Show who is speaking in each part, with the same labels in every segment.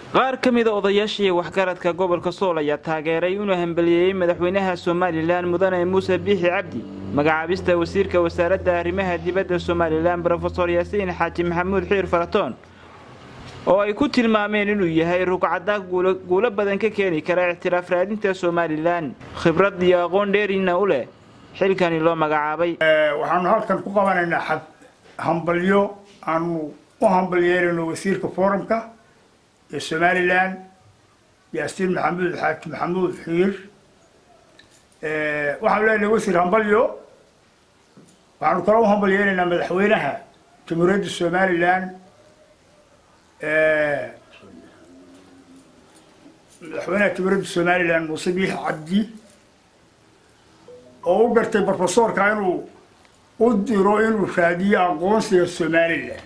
Speaker 1: qaar ka mida odayaashii waxgaradka gobolka sool ayaa taageeray inuu hambaliyeeyey madaxweynaha somalilan mudane muuse biixi cabdi magacaabista wasiirka wasaaradda arrimaha dibadda somalilan brofesor yaasiin xaaji maxamuud xiir faratoon oo ay ku tilmaameen inuu yahay rugcadda guulo badan ka keeni kara ictiraaf raadinta somalilan khibrad iyo aqoon dheerina u leh xilkani loo magacaabay
Speaker 2: waxaanu halkan ku qabanaynaa hambalyo aanu u hambalyeerayno wasiirka forumka ee somalilan yaasiin maxamuud xaaji maxamuud xiir waxaanu leenahay wasiir hambalyo waxaanu kala u hambalyeeraynaa madaxweynaha jamhuuriyadda somalilan madaxweynaha jamhuuriyadda somalilan muuse biix cabdi oo u gartay brofesorka inuu u diro inuu raadiyo aqoonsiga somalilan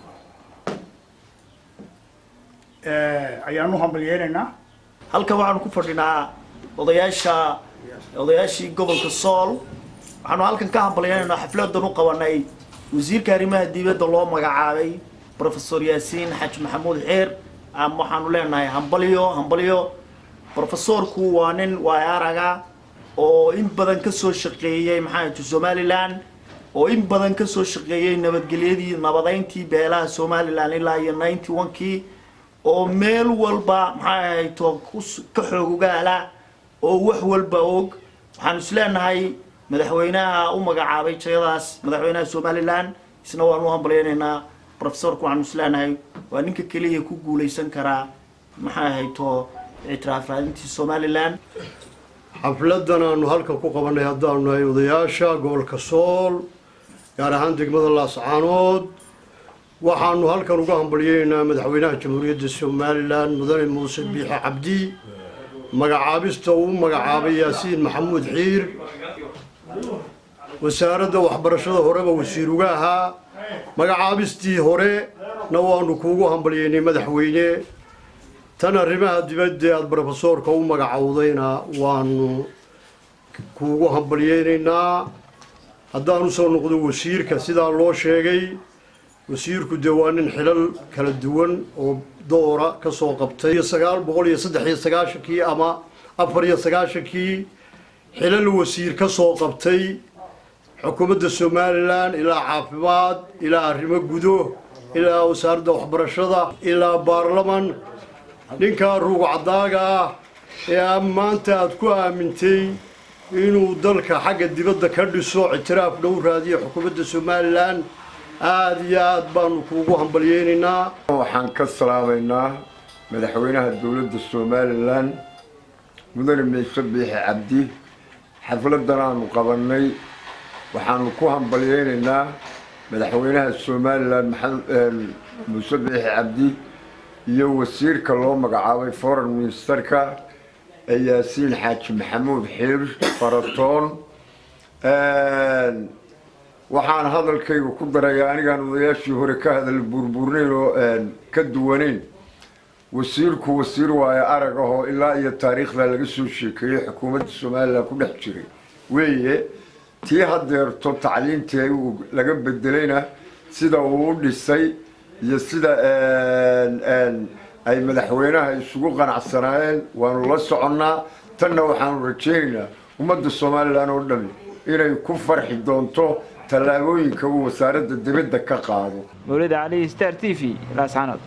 Speaker 2: ayaan u hambalyeenaynaa
Speaker 3: halkan waxaanu ku fadhinaa odayaasha odayaashii gobolka sool waxaanu halkan ka hambalyeenaynaa xafladan u qabanay wasiirka arrimaha dibadda loo magacaabay brofesor yaasiin xaaji maxamuud xeer waxaanu leenahay hambalyo hambalyo brofesorku waa nin waay araga oo in badan ka soo shaqeeyey maxaa somalilan oo in badan ka soo shaqeeyey nabadgelyadii nabadayntii beelaha somalilan ilaa iyo ninety one-kii oo meel walba maxay ahayto ka xoog ugaala oo wax walba og waxaanu isleenahay madaxweynaha u magacaabay jayadaas madaxweynaha somalilan isna waanu u hambalyeynaynaa brofesorku waxaanu isleenahay waa ninka keliya ku guulaysan karaa maxay ahayto ictiraaf raadintii somalilan
Speaker 4: xafladan aanu halkan ku qabanay haddaanu nahay odayaasha gobolka sool gaar ahaan degmada laascaanood waxaanu halkan uga hambalyeynaynaa madaxweynaha jamhuuriyadda somalilan mudane muuse biixe cabdi magacaabista uu magacaabay yaasiin maxamuud xiir wasaaradda waxbarashada horeba wasiir uga ahaa magacaabistii hore na waanu kuugu hambalyeynay madaxweyne tan arrimaha dibadda aada brofesoorka u magacowdayna waanu kuugu hambalyeynaynaa haddaanu soo noqdo wasiirka sidaa loo sheegay wasiirku dee waa nin xilal kala duwan oo doora ka soo qabtay iyo sagaal boqol iyo saddex iyo sagaashankii ama afar iyo sagaashankii xilal wasiir ka soo qabtay xukuumadda somalilan ilaa caafimaad ilaa arrimo gudo ilaa wasaaradda waxbarashada ilaa baarlaman ninkaa ruugcadaaga ah ee maanta aada ku aamintay inuu dalka xagga dibadda ka dhiso ictiraaf dhow raadiyo xukuumadda somalilan aada iyo aada baanu kuugu hambalyeynaynaa
Speaker 5: waxaan ka salaamaynaa madaxweynaha dowladda somalilan mudane miise biixi cabdi xafladan aanu qabannay waxaanu ku hambalyeynaynaa madaxweynaha somalilan muuse biixi cabdi iyo wasiirka loo magacaabay foreign ministerka ee yaasiin xaaji maxamuud xiir faratoon waxaan hadalkayga ku darayaa anigaan odayaashii hore ka hadal buurbuurnayn oo ka duwanayn wasiirku wasiir waayo arag ahoo ilaa iyo taariikhda laga soo sheekeeyey xukuumadda somalilan ku dhex jiray weeye tii hadeerto tacliintii laga bedelayna sida uu u dhisay iyo sida ay madaxweynaha isugu qanacsanaayeen waanu la soconnaa tanna waxaanu rajaynaynaa ummadda somalilan oo dhami inay ku farxi doonto tallaabooyinka uu wasaaradda dibadda ka qaado
Speaker 1: mawlida cali star t v laascanood